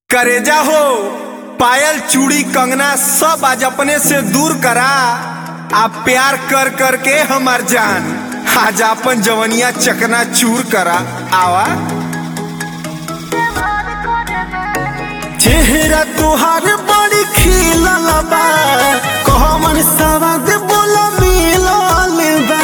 करेजा हो पायल चूड़ी कंगना सब आज अपने से दूर करा आप प्यार कर कर के हमार जान आज अपन जवनिया चकना चूर करा आवा चेहरा तुहार बड़ी खिलल बा कहमन सवाद बोला मिलल बा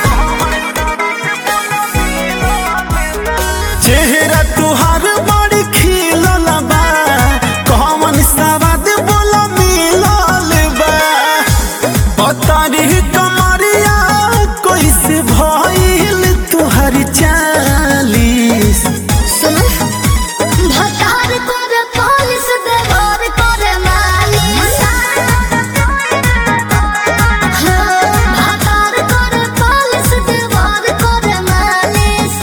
चेहरा तुहार बड़ी खिलल बा कहमन सवाद बोला मिलल बा अतारी कमरिया कैसे भइल तुहर चालीस सुन भतार करे पुलिस देवर करे मालिश हाँ, भतार करे पुलिस देवर करे मालिश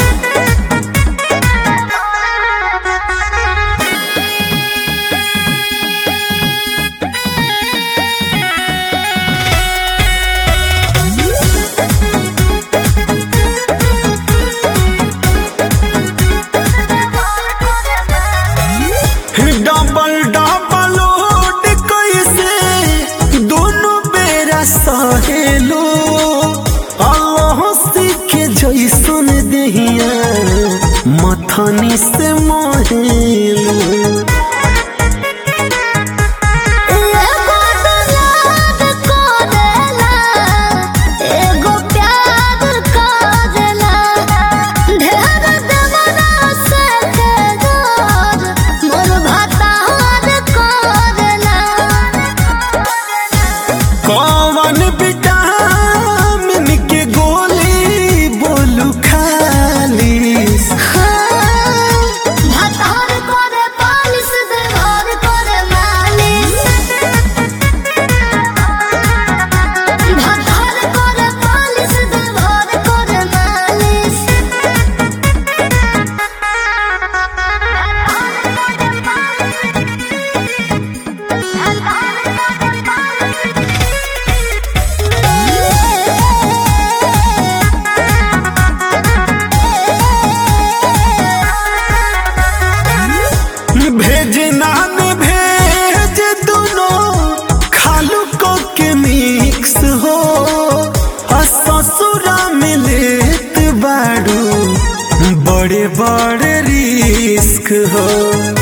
डबल डबल लोड कैसे दोनों बेरा सहेलो अल्लाह के जैसन देहिया मथनी से मोहेलो एगो दुलार करेला, एगो प्यार करेला। ढेर देवरा से तेजर, मोर भतार करेला। कौन विटामिन के गोली बोलू खालीस हाँ, भतार करे पालिश, देवर करे मालिश। भतार करे पालिश, देवर करे मालिश। भेजना में भेज दोनों खालू को के मिक्स हो और ससुरा में लेत बाड़ू बड़े बड़े रिस्क हो